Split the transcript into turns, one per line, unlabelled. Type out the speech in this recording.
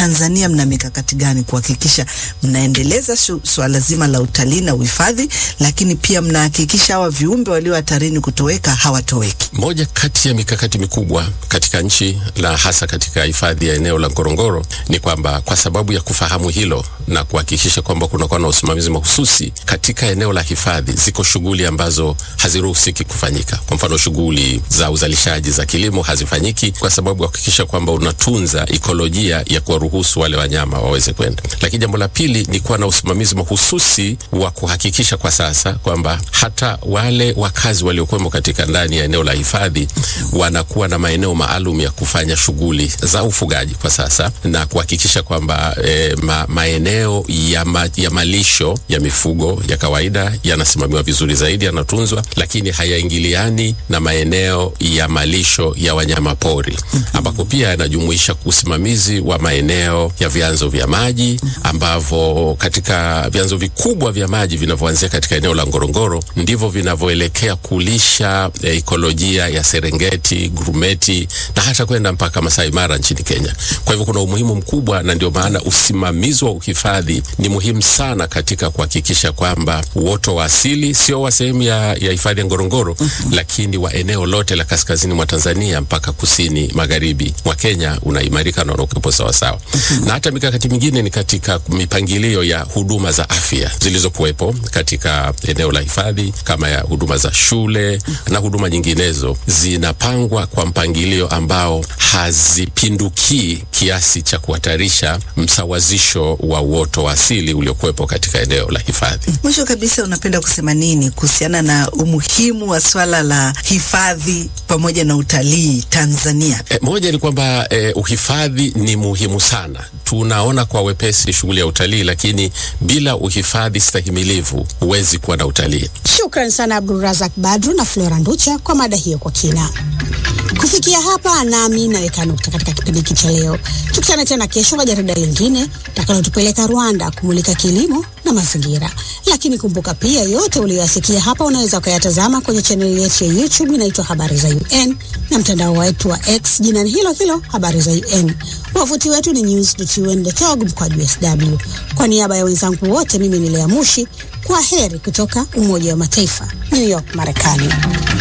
Tanzania mna mikakati gani kuhakikisha mnaendeleza swala zima la utalii na uhifadhi, lakini pia mnahakikisha hawa viumbe walio hatarini kutoweka hawatoweki?
Moja kati ya mikakati mikubwa katika nchi na hasa katika hifadhi ya eneo la Ngorongoro ni kwamba kwa sababu ya kufahamu hilo na kuhakikisha kwamba kunakuwa na usimamizi mahususi katika eneo la hifadhi, ziko shughuli ambazo haziruhusiki kufanyika. Kwa mfano, shughuli za uzalishaji za kilimo hazifanyiki kwa sababu ya kuhakikisha kwamba unatunza ikolojia ya kuwaruhusu wale wanyama waweze kwenda. Lakini jambo la pili ni kuwa na usimamizi mahususi wa kuhakikisha kwa sasa kwamba hata wale wakazi waliokuwemo katika ndani ya eneo la hifadhi wanakuwa na maeneo maalum ya kufanya shughuli za ufugaji kwa sasa na kuhakikisha kwamba e, ma, maeneo ya, ma, ya malisho ya mifugo ya kawaida yanasimamiwa vizuri zaidi, yanatunzwa, lakini hayaingiliani na maeneo ya malisho ya wanyama pori ambako pia yanajumuisha usimamizi wa maeneo ya vyanzo vya maji ambavyo katika vyanzo vikubwa vya maji vinavyoanzia katika eneo la Ngorongoro ndivyo vinavyoelekea kulisha e, ikolojia ya Serengeti, Grumeti na hata kwenda mpaka Masai Mara nchini Kenya. Kwa hivyo kuna umuhimu mkubwa, na ndio maana usimamizi wa uhifadhi ni muhimu sana katika kuhakikisha kwamba uoto wa asili sio wa sehemu ya hifadhi ya Ngorongoro mm -hmm. lakini wa eneo lote la kaskazini mwa Tanzania mpaka kusini magharibi mwa Kenya unaimarika na unakuwepo sawasawa. mm -hmm. na hata mikakati mingine ni katika mipangilio ya huduma za afya zilizokuwepo katika eneo la hifadhi kama ya huduma za shule mm -hmm. na huduma nyinginezo zinapangwa kwa mpangilio ambao hazipindukii kiasi cha kuhatarisha msawazisho wa uoto wa asili uliokuwepo katika eneo la hifadhi.
Mwisho kabisa, unapenda kusema nini kuhusiana na umuhimu wa swala la hifadhi pamoja na utalii Tanzania?
E, moja ni kwamba e, uhifadhi ni muhimu sana. Tunaona kwa wepesi shughuli ya utalii, lakini bila uhifadhi stahimilivu huwezi kuwa na utalii.
Shukran sana Abdulrazak Badru na Flora Nducha kwa mada hiyo kwa kina. Kufikia hapa nami naweka nukta katika kipindi hiki cha leo. Tukutane tena kesho kwa jarida lingine takalotupeleka Rwanda kumulika kilimo na mazingira. Lakini kumbuka pia, yote uliyoyasikia hapa unaweza ukayatazama kwenye chaneli yetu ya YouTube inaitwa Habari za UN na mtandao wetu wa X jina hilo hilo Habari za UN. Wavuti wetu ni news.un.org mkwaju sw. Kwa niaba ya wenzangu wote, mimi ni Lea Mushi. Kwa heri kutoka Umoja wa Mataifa, New York, Marekani.